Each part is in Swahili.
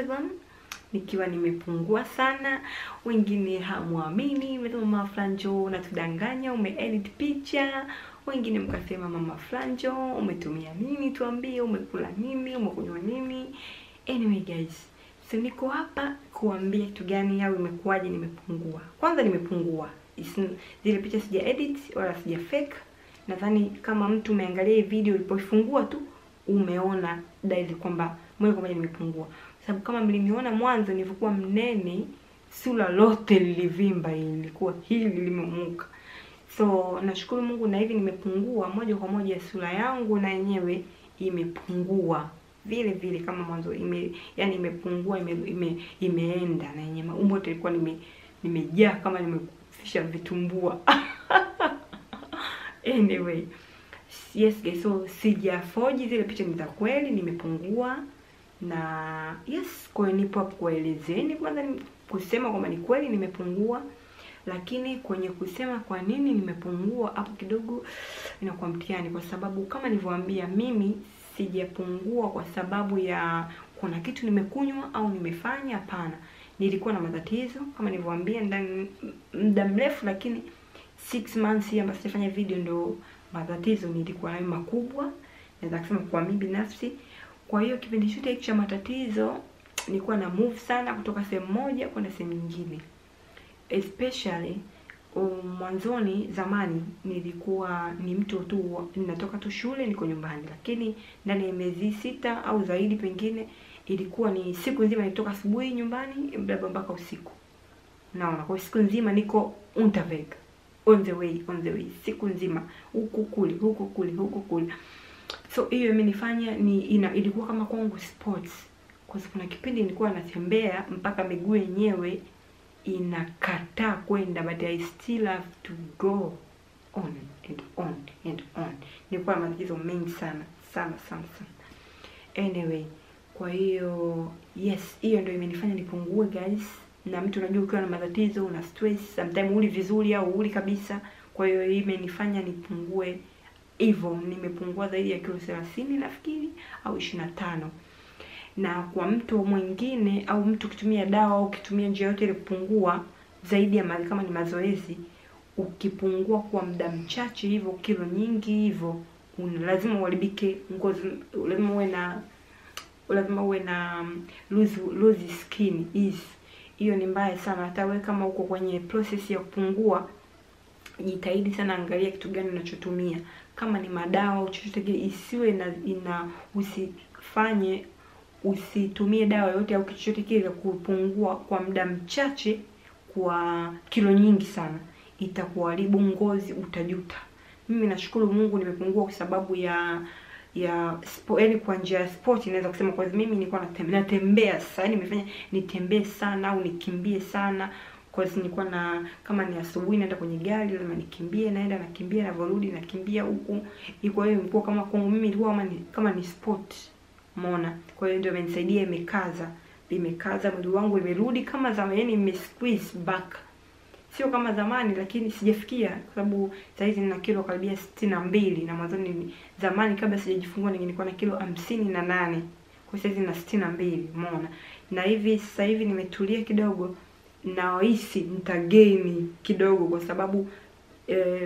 Instagram nikiwa nimepungua sana. Wengine hamwamini, mmesema mama Franjo unatudanganya, umeedit picha. Wengine mkasema mama Franjo umetumia nini, tuambie umekula nini, umekunywa nini. Anyway guys, so niko hapa kuambia kitu gani au imekuwaje nimepungua. Kwanza nimepungua, Is- zile picha sija edit wala sija fake. Nadhani kama mtu umeangalia hii video ulipoifungua tu umeona dalili kwamba moja kwa moja nimepungua, sababu kama mliniona mwanzo nilivyokuwa mnene, sura lote lilivimba, ilikuwa hili limemuka. So nashukuru Mungu na hivi nimepungua moja kwa moja, sura yangu na yenyewe imepungua vile vile kama mwanzo ime, yani imepungua ime, ime, imeenda na yenyewe umbo yote ilikuwa nime nimejaa kama nimefisha vitumbua anyway yes guys, so sijafoji zile picha ni za kweli, nimepungua na yes, kwa hiyo nipo hapo kuwaelezeni kwanza ni kusema kwamba ni kweli nimepungua, lakini kwenye kusema kwa nini nimepungua hapo kidogo inakuwa mtihani, kwa sababu kama nilivyowaambia, mimi sijapungua kwa sababu ya kuna kitu nimekunywa au nimefanya. Hapana, nilikuwa na matatizo kama nilivyowaambia ndani muda mrefu, lakini six months hii ambayo sijafanya video ndo matatizo nilikuwa nayo makubwa, naweza kusema kwa mimi binafsi. Kwa hiyo kipindi chote hiki cha matatizo nilikuwa na move sana kutoka sehemu moja kwenda sehemu nyingine, especially um, mwanzoni zamani nilikuwa ni mtu tu ninatoka tu shule niko nyumbani, lakini ndani ya miezi sita au zaidi pengine ilikuwa ni siku nzima nitoka asubuhi nyumbani labda mpaka usiku. Naona kwa siku nzima niko unterwegs on the way on the way siku nzima huku kule huku kule huku kule. So hiyo imenifanya ni ina, ilikuwa kama kwangu sports, kwa sababu kuna kipindi nilikuwa natembea mpaka miguu yenyewe inakataa kwenda, but I still have to go on and on and on. Nilikuwa na matatizo mengi sana sana sana sana. Anyway, kwa hiyo yes, hiyo ndio imenifanya nipungue guys na mtu unajua, ukiwa na matatizo una stress, sometimes uli vizuri au uli kabisa. Kwa hiyo hii imenifanya nipungue hivyo, nimepungua zaidi ya kilo 30 nafikiri au 25. Na kwa mtu mwingine au mtu ukitumia dawa au ukitumia njia yote ile kupungua zaidi ya mazi, kama ni mazoezi, ukipungua kwa muda mchache hivyo kilo nyingi hivyo, lazima uharibike ngozi, lazima uwe na lazima uwe na loose loose skin is hiyo ni mbaya sana. Hata wewe kama uko kwenye process ya kupungua, jitahidi sana, angalia kitu gani unachotumia. Kama ni madawa au chochote kile, isiwe na ina usifanye usitumie dawa yote au kitu chochote kile kupungua kwa muda mchache kwa kilo nyingi sana, itakuharibu ngozi, utajuta. Mimi nashukuru Mungu nimepungua kwa sababu ya ya sport, yani kwa njia ya sport inaweza kusema kwa mimi nilikuwa natembea natembea sasa, yani nimefanya nitembee sana au nikimbie sana, kwa sababu nilikuwa na kama ni asubuhi naenda kwenye gari lazima nikimbie, naenda nakimbia, navorudi nakimbia huku. Kwa hiyo ilikuwa kama kwangu mimi ilikuwa kama ni kama ni sport, umeona. Kwa hiyo ndio imenisaidia, imekaza imekaza mwili wangu, imerudi kama zamani, yani ime squeeze back sio kama zamani, lakini sijafikia kwa sababu sasa hizi nina kilo karibia sitini na mbili na mwanzoni zamani kabla sijajifungua nilikuwa na kilo hamsini na nane kwa sasa hizi na sitini na mbili umeona. Na hivi sasa hivi nimetulia kidogo, nahisi nitageni kidogo kwa sababu eh,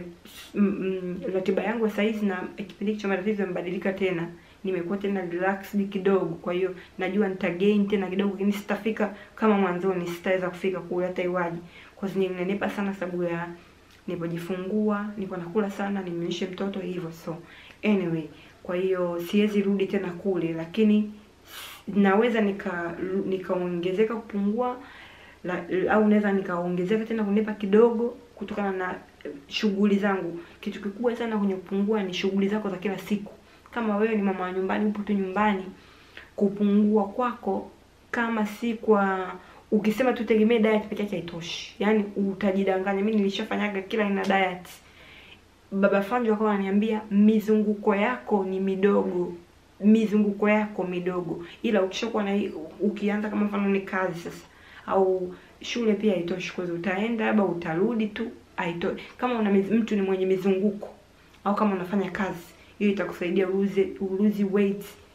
ratiba yangu sasa hizi na kipindi cha matatizo imebadilika tena, nimekuwa tena relaxed kidogo, kwa hiyo najua nitagain tena kidogo, lakini sitafika kama mwanzoni, sitaweza kufika kule hata iwaje kwa sababu nilinenepa sana sababu ya nilipojifungua, nilikuwa nakula sana, nimenyesha mtoto hivyo. So anyway, kwa hiyo siwezi rudi tena kule, lakini naweza nika nikaongezeka kupungua la, au naweza nikaongezeka tena kunepa kidogo kutokana na shughuli zangu. Kitu kikubwa sana kwenye kupungua ni shughuli zako za kila siku. Kama wewe ni mama wa nyumbani, upo tu nyumbani, kupungua kwako kama si kwa ukisema tu tegemee diet peke yake haitoshi, yaani utajidanganya. Mimi nilishafanyaga kila aina diet. Baba Fanjo akawa ananiambia mizunguko yako ni midogo, mizunguko yako midogo, ila ukishakuwa na ukianza kama mfano ni kazi sasa au shule pia haitoshi, kwa hiyo utaenda labda utarudi tu, haitoshi. Kama una mtu ni mwenye mizunguko au kama unafanya kazi, hiyo itakusaidia uruze uruzi weight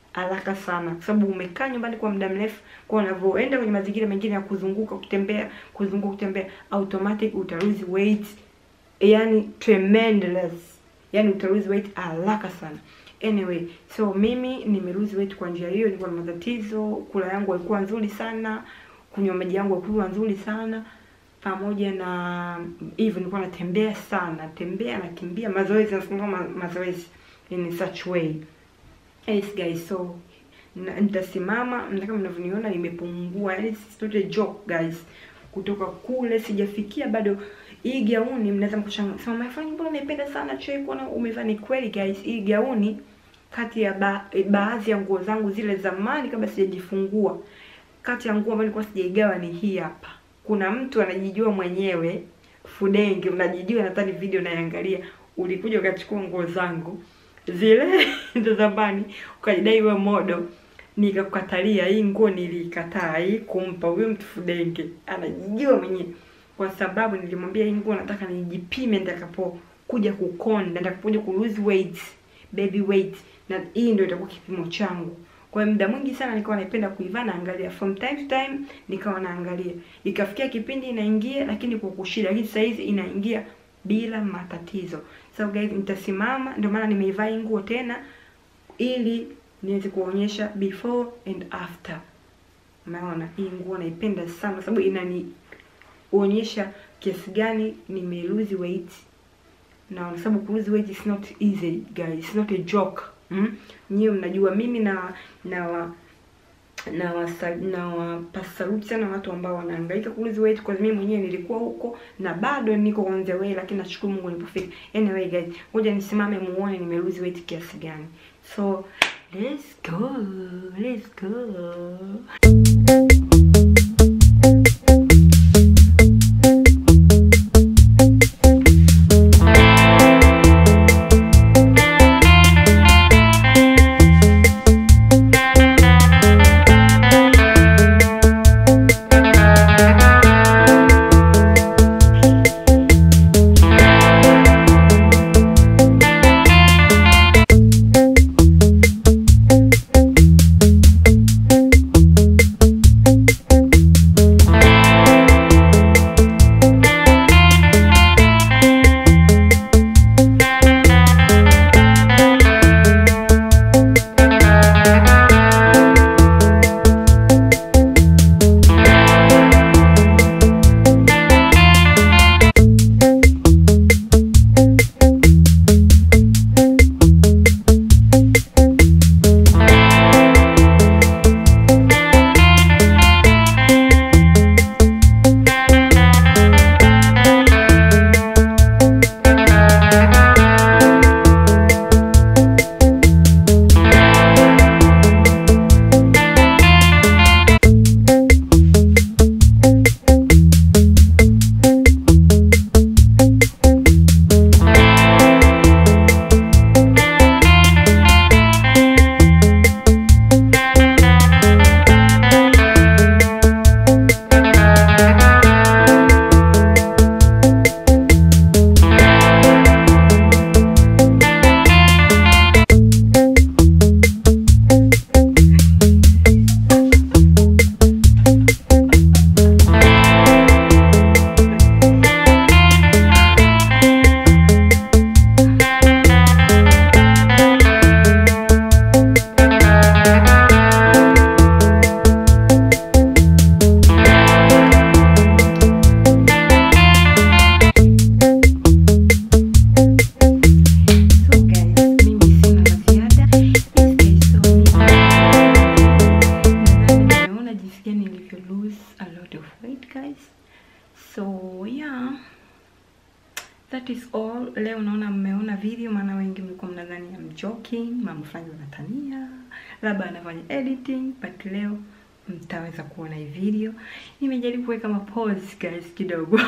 haraka sana, kwa sababu umekaa nyumbani kwa muda mrefu. Kwa unavyoenda kwenye mazingira mengine ya kuzunguka, kutembea, kuzunguka, kutembea, automatic uta lose weight, yani tremendous, yani uta lose weight haraka sana. Anyway, so mimi nime lose weight kwa njia hiyo. Nilikuwa na matatizo, kula yangu haikuwa nzuri sana, kunywa maji yangu haikuwa nzuri sana, pamoja na hivyo nilikuwa natembea sana, tembea nakimbia, mazoezi nasimama ma, mazoezi in such way. Yes guys, so na- nitasimama na kama mnavyoniona nimepungua, yani it's not a joke guys. Kutoka kule sijafikia bado. Hii gauni mnaweza mkushangaa, sema mafanya mbona naipenda sana choi kuona umevaa. Ni kweli guys, hii gauni kati ya ba, baadhi ya nguo zangu zile zamani kabla sijajifungua, kati ya nguo ambayo nilikuwa sijaigawa ni hii hapa. Kuna mtu anajijua mwenyewe Fudenge, unajijua, nadhani video naiangalia, ulikuja ukachukua nguo zangu zile za zamani ukajidai we modo, nikakukatalia. Hii nguo nilikataa hii kumpa huyo mtu Fudenge, anajijua mwenyewe, kwa sababu nilimwambia hii nguo nataka nijipime nitakapokuja kukonda, nitakapokuja ku lose weight, baby weight, na hii ndio itakuwa kipimo changu. Kwa hiyo muda mwingi sana nikawa naipenda kuivaa, naangalia from time to time, nikawa naangalia, ikafikia kipindi inaingia, lakini kwa kushida, lakini sasa hizi inaingia bila matatizo. So guys, nitasimama, ndio maana nimeivaa hii nguo tena ili niweze kuonyesha before and after. Umeona, hii nguo naipenda sana kwa sababu inanionyesha kiasi gani nime lose weight, na kwa sababu ku lose weight is not easy guys, it's not a joke mm? Nyiwe mnajua mimi na na wa, na wasa, na wapasaruti sana watu ambao wanahangaika ku lose weight, kwa mimi mwenyewe nilikuwa huko na bado niko on the way, lakini nashukuru Mungu nilipofika. Anyway guys, ngoja nisimame muone nime lose weight kiasi gani. So let's go, let's go. So yeah, that is all. Leo naona mmeona video, maana wengi mlikuwa mnadhani I'm joking, mama fulani anatania, labda anafanya editing, but leo mtaweza kuona hii video. Nimejaribu kuweka ma pause guys kidogo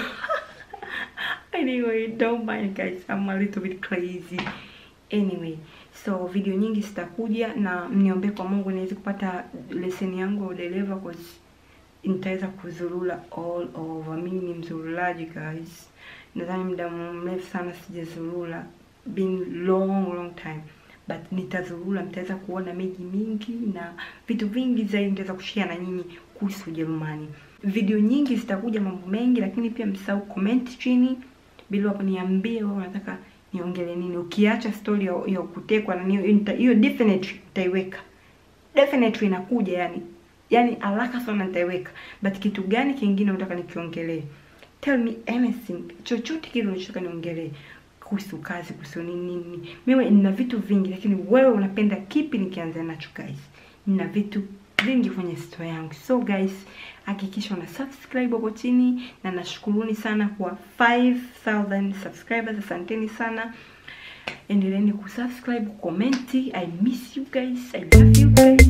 anyway, don't mind guys, I'm a little bit crazy. Anyway, so video nyingi zitakuja na mniombee kwa Mungu niweze kupata leseni yangu ya udereva cause nitaweza kuzurula all over. Mimi ni mzurulaji guys, nadhani muda mrefu sana sijazurula, been long long time, but nitazurura mtaweza kuona miji mingi na vitu vingi zaidi nitaweza kushare na nyinyi kuhusu Ujerumani video nyingi zitakuja mambo mengi lakini pia msahau comment chini bila hapo niambie wewe unataka niongele nini ukiacha story ya, ya kutekwa na hiyo nita- hiyo definitely nitaiweka definitely inakuja yani yani haraka sana nitaiweka but kitu gani kingine unataka nikiongelee tell me anything chochote kile unachotaka niongelee kuhusu kazi kuhusu nini nini mimi nina vitu vingi lakini wewe unapenda kipi nikianza nacho guys nina vitu vingi kwenye store yangu so guys hakikisha una subscribe hapo chini na nashukuruni sana kwa 5000 subscribers asanteni sana endeleeni kusubscribe kukomenti i miss you guys i love you guys